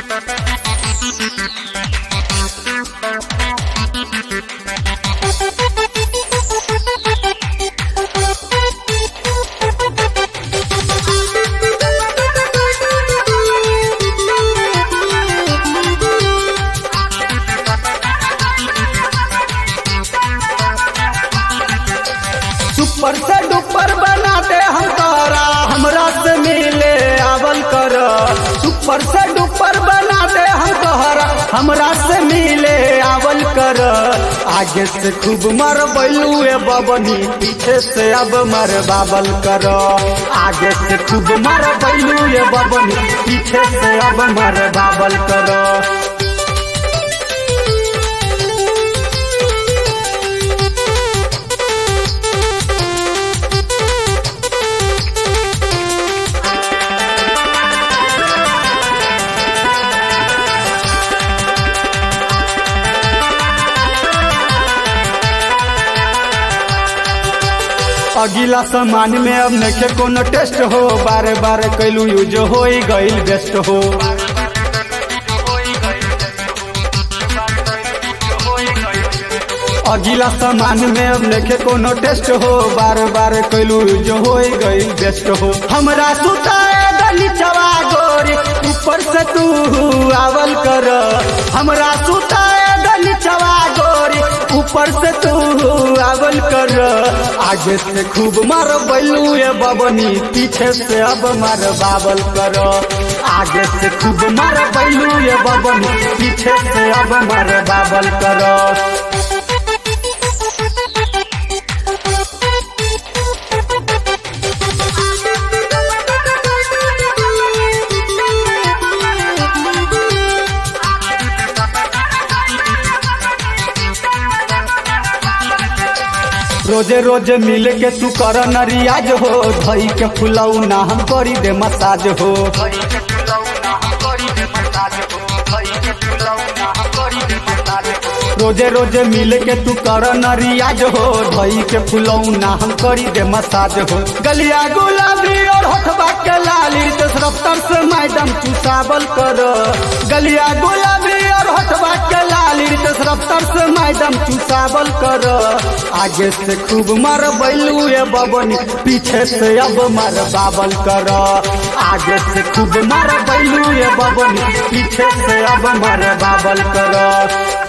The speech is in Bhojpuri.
सुपर से डुपर बना दे हम तोरा हमरा से मिले आवल कर सुपर से डुपर बना दे हम तोहरा हमरा से मिले आवल कर आगे से खूब मर बैलुए बबनी पीछे से अब मर बाबल कर आगे से खूब मर बैलुए बबनी पीछे से अब मर बाबल कर अगिला सामान में अब नखे कोनो टेस्ट हो बारे बारे कैलू यूज हो गईल बेस्ट हो अगिला सामान में अब नखे कोनो टेस्ट हो बार बार कैलू यूज हो गईल बेस्ट हो हमरा सुताए गली चवा गोरी ऊपर से तू आवल कर हमरा सुताए गली चवा गोरी ऊपर से तू आवल कर आगे से खूब मार बैलू ये बबनी पीछे से अब मार बाबल कर आगे से खूब मार बैलू ये बबनी पीछे से अब मार बाबल कर रोजे रोजे मिल के तू कर न रियाज हो धई के फुलाऊ ना हम करी दे मसाज हो रोजे रोजे मिल के तू कर न रियाज हो धई के फुलाऊ ना हम करी दे मसाज हो गलिया गुलाबी और होठबा के लाली दस रफ्तार से मैडम तू साबल कर गलिया गुलाबी और होठबा के लाली दस रफ्तार से मैडम तू साबल कर आगे से खूब मर बैलू ये बबनी पीछे से अब मर बाबल कर आगे से खूब मर बैलू ये बबनी पीछे से अब मर बाबल कर